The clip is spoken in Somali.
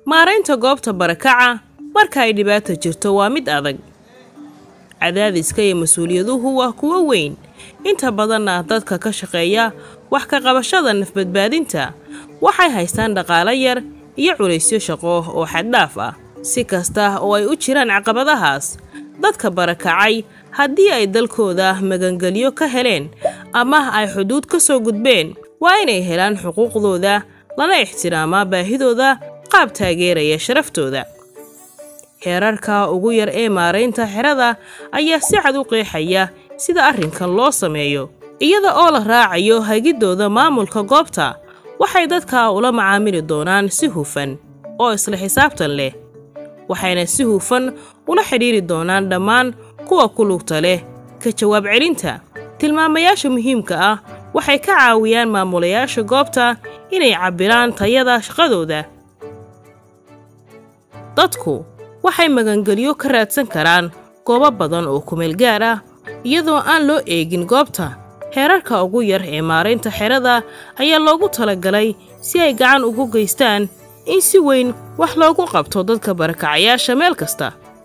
maaraynta goobta barakaca marka ay dhibaata jirto waa mid adag cadaadiska iyo mas-uuliyaduhu waa kuwo weyn inta badanna dadka ka shaqeeya wax ka qabashada nafbadbaadinta waxay haystaan dhaqaalo yar iyo culaysyo shaqo oo xaddhaaf ah si kasta oo ay u jiraan caqabadahaas dadka barakacay haddii ay dalkooda magangelyo ka heleen ama ay xuduud ka soo gudbeen waa inay helaan xuquuqdooda lana ixtiraamaa baahidooda qaab taageeraya sharaftooda heerarka ugu yar ee maaraynta xerada ayaa si cad u qeexaya sida arrinkan loo sameeyo iyada oo la raacayo hagiddooda maamulka goobta waxay dadka ula macaamili doonaan si hufan oo isla xisaabtan leh waxayna si hufan ula xidhiiri doonaan dhammaan kuwa ku lugta leh ka jawaab celinta tilmaamayaasha muhiimka ah waxay ka caawiyaan maamulayaasha goobta inay cabbiraan tayada shaqadooda dadku waxay magangelyo ka raadsan karaan goobo badan oo kumeel gaar ah iyadoo aan loo eegin goobta heerarka ugu yar ee maaraynta xerada ayaa loogu talagalay si ay gacan ugu geystaan in si weyn wax loogu qabto dadka barakacayaasha meel kasta